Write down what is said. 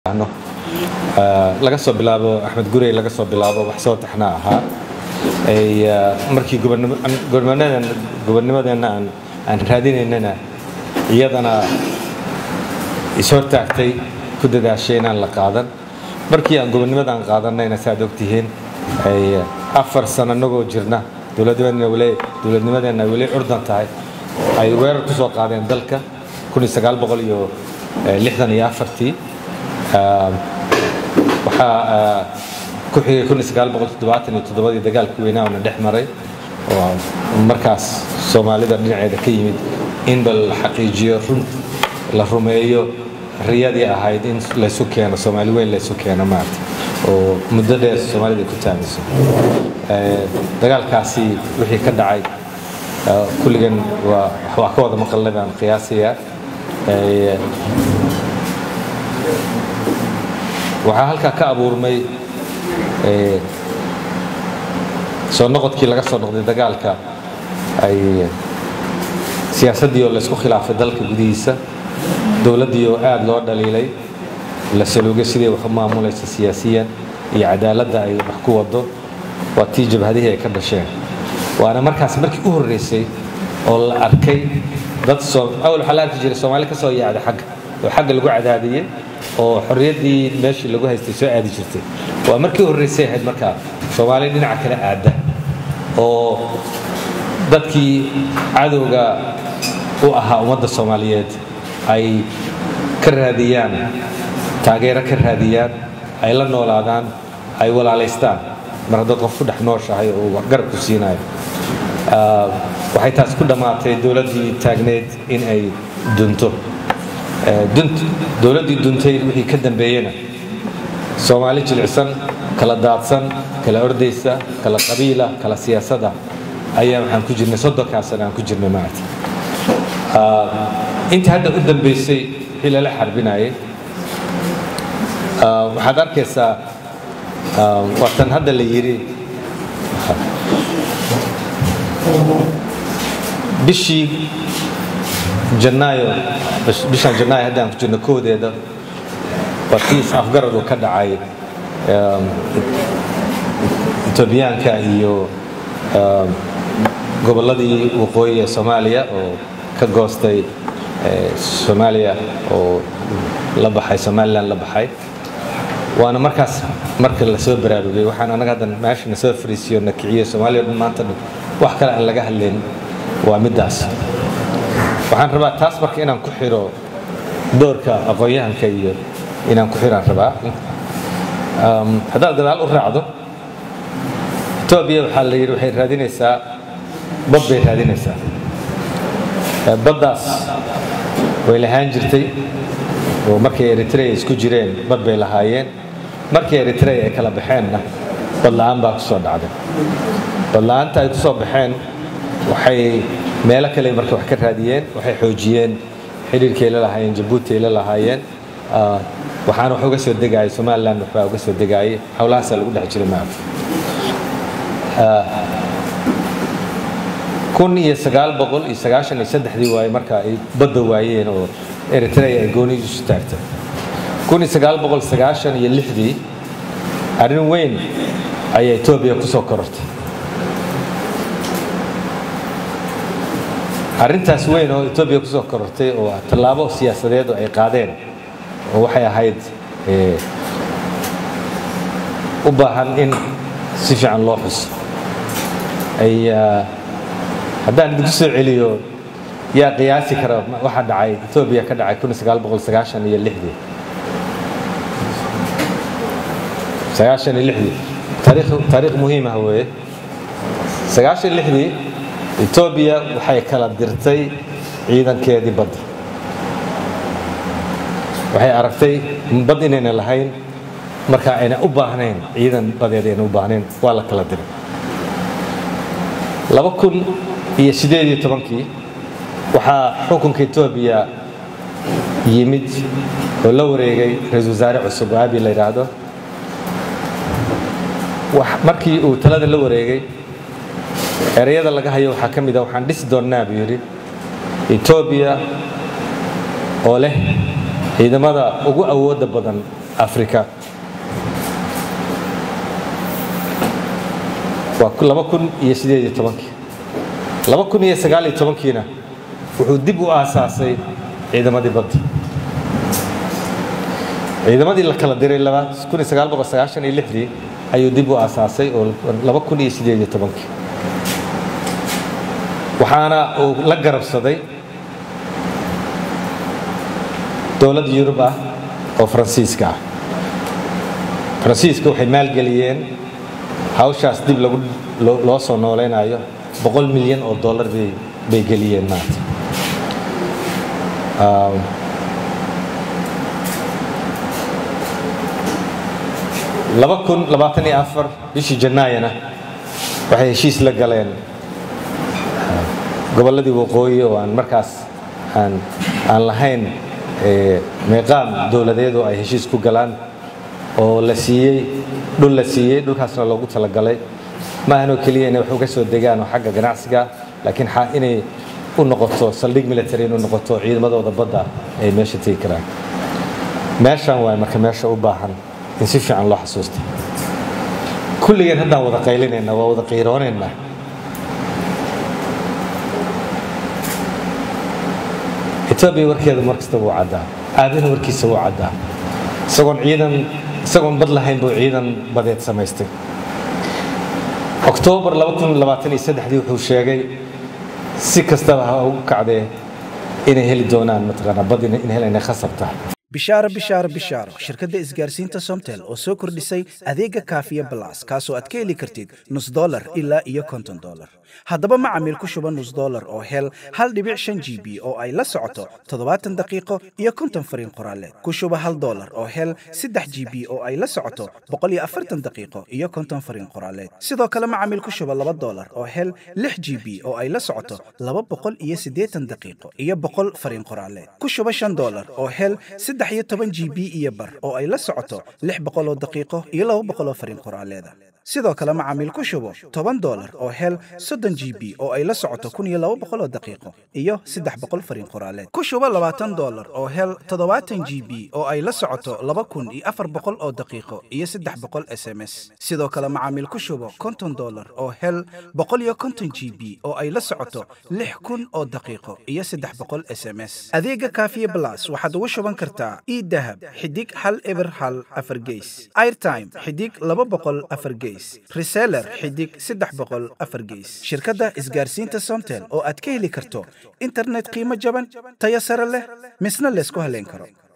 no laga soo bilaabo axmed gurey laga soo bilaabo wax soo taxnaa ahaa ay markii gobonnimadeenna aan raadinaynana iyadana ishortaagtay ku dadaashay inaan la qaadan markii aan gobonnimadaan qaadanayna saaad ogtihiin ay afar sano inagoo jirna dowladnimadeenna weli curdan tahay ay weerar ku soo qaadeen dalka iyo lixdan iyo afartii waxaa ku xigay ii dagaalkii weynaa ona dhex maray oo markaas soomaalida dhinaceeda ka yimid in bal la xaqiijiyo run la rumeeyo riyadii ahayd in laysu keeno soomaali weyn laysu keeno maarata oo muddo dheer soomaalida ku taamayso dagaalkaasi wixii ka dhacay kulligan waa ka wada maqalnay baan qiyaasayaa waxaa halkaa ka abuurmay soo noqodkii laga soo noqday dagaalka ay siyaasaddii oo laysku khilaafay dalka gudihiisa dowladdii oo aad loo dhaliilay la saluugay sidii wax u maamulaysa siyaasiyan iyo cadaaladda ay wax ku wado waa tii jabhadihii ay ka dhasheen waana markaas markii u horreysay oo la arkay dad awal waxaa la arki jiray soomaali ka soo yaacday xagga oo xagga lagu cadaadiyey oo xorriyaddii meeshii lagu haystay soo aadi jirtay waa markii horreysay ahayd markaa soomaali dhinaca kale aadda oo dadkii cadowga u ahaa ummadda soomaaliyeed ay ka raadiyaan taageero ka raadiyaan ay la noolaadaan ay walaalaystaan mar haddaad qof ku dhex nooshahay oo garab ku siinayo waxay taas ku dhammaatay dowladdii taagneyd in ay dunto dowladdii duntay wixii ka dambeeyena soomaali jilicsan kala daadsan kala ordaysa kala qabiila kala siyaasada ayaa waxaan ku jirnay soddonkaa sana aan ku jirnay maarata intii hadda u dambeysay wixii lala xarbinayay waxaad arkaysaa waatan hadda la yidhi bishii janaayo bishaan janaayo haddaan ku jirno koodeeda waa kiis afgarad uu ka dhacay etoobiyaanka iyo gobolladii waqooyi ee soomaaliya oo ka goostay soomaaliya oo la baxay somalilan la baxay waana markaas marka la soo baraarugay waxaan anaga haddan meesha na soo fariisiyo na kiciyo soomaaliya dhan maanta dhan wax kale aan laga hadlayn waa middaas waxaan rabaa taas marka inaan ku xiro doorka aqoon-yahanka iyo inaan ku xiraan rabaa haddaad gadaal u raacdo etoobiya waxaa la yidhi waxay raadinaysaa bad bay raadinaysaa baddaas way lahaan jirtay oo markay eritrea isku jireen bad bay lahaayeen markii eritrea ay kala baxeenna badla-aan baa ku soo dhacday badla-aanta ay ku soo baxeen waxay meelo kale marka wax ka raadiyeen waxay xoojiyeen xidhiirkay la lahaayeen jabuuti ay la lahaayeen waxaana wax uga soo degaayay somalilan waxbaa uga soo degaayay howlahaasaa lagu dhex jiray maarta kun iyo sagaal boqol iyo sagaashan iyo saddexdii waaye marka ay badda waayeen oo eritrea ay goonidiisu taagtay kun iyo sagaal boqol sagaashan iyo lixdii arrin weyn ayaa etoobiya ku soo korortay arrintaas weyn oo etoobiya ku soo korortay oo tallaabo siyaasadeed oo ay qaadeen oo waxay ahayd u baahan in si fiican loo xuso ay haddaan idinku soo celiyo yaa qiyaasi kara waxa dhacay etoobiya ka dhacay kun sagaal boqol sagaashan iyo lixdii sagaashan iyo lixdii taariikh taariikh muhiim ah weeye sagaashan iyo lixdii etoobiya waxay kala dirtay ciidankeedii badda waxay aragtay bad inayna lahayn marka ayna u baahnayn ciidan badeed ayna u baahnayn waa la kala diray laba kun iyo sideed iyo tobankii waxaa xukunka etoobiya yimid oo la wareegay ra-iisul wasaare cusub oo abi la yidhaahdo markii uu talada la wareegay ereyada laga hayo waxaa ka mid a waxaan dhisi doonnaa buu yidhi etoobiya oo leh ciidamada ugu awooda badan africa waa laba kun iyo sideed iyo tobankii laba kun iyo sagaal iyo tobankiina wuxuu dib u aasaasay ciidamadii badda ciidamadii la kala diray kun iyo sagaal boqol sagaashan iyo lixdii ayuu dib u aasaasay oo laba kun iyo sideed iyo tobankii waxaana uu la garabsaday dowlad yurub ah oo faransiiska ah faransiiska waxay maalgeliyeen hawshaas dib lagu loo soo noolaynayo boqol milyan oo dollar bay bay geliyeen maanta laba kun labaatan iyo afar bishii janaayana waxay heshiis la galeen gobolladii waqooyi oo aan markaas aan aan lahayn meeqaam dowladeed oo ay heshiis ku galaan oo la siiyey dhul la siiyey dhulkaasna loogu talagalay maahanoo keliya inay wax uga soo degaan oo xagga ganacsiga laakiin inay u noqoto saldhig military inuu noqoto ciidamadooda badda ay meesha tegi karaan meeshan waay marka meesha u baahan in si fiican loo xasuusta kulligeen haddaan wada qaylinayna waa wada qiiroonaynaa etoobiya warkeeda mar kasta wuu caddaa aadana warkiisa wuu caddaa isagoon ciidan isagoon bad lahayn buu ciidan badeed samaystay oktoobar dii wuxuu sheegay si kastaba ha ugu kacdee inay heli doonaan mataqaanaa bad in helayna khasab tahay bishaaro bishaaro bishaaro shirkadda isgaarsiinta somtel oo soo kordhisay adeega kaafiya balas kaasoo aad ka heli kartid nus dolar ilaa iyo konton dolar haddaba macamiil ku shuba nus dolar oo hel hal dhibic shan g b oo ay la socoto toddobaatan daqiiqo iyo konton fariin qoraaleed ku shuba hal dolar oo hel saddex g b oo ay la socoto boqol iyo afartan daqiiqo iyo konton fariin qoraaleed sidoo kale macamiil ku shuba laba dolar oo hel lix g b oo ay la socoto laba boqol iyo siddeetan daqiiqo iyo boqol fariin qoraaleed ku shuba shan dolar oo hel saddex iyo toban g b iyo bar oo ay la socoto lix boqol oo daqiiqo iyo laba boqol oo fariin qoraaleeda sidoo kale macaamiil ku shubo toban dolar oo hel soddon g b oo ay la socoto kun iyo laba boqol oo daqiiqo iyo saddex boqol fariin qoraaleed ku shubo labaatan dolar oo hel toddobaatan g b oo ay la socoto laba kun iyo afar boqol oo daqiiqo iyo saddex boqol s m s sidoo kale macaamiil ku shubo konton dolar oo hel boqol iyo konton g b oo ay la socoto lix kun oo daqiiqo iyo saddex boqol s m s adeega kaafiye blas waxaad ugu shuban kartaa idahab xidig hal eber hal afar geys airtime xidig laba boqol afar geys reseller xidig saddex boqol afar geys shirkadda isgaarsiinta somtel oo aad ka heli karto internet qiimo jaban tayo sare leh misna laysku haleyn karo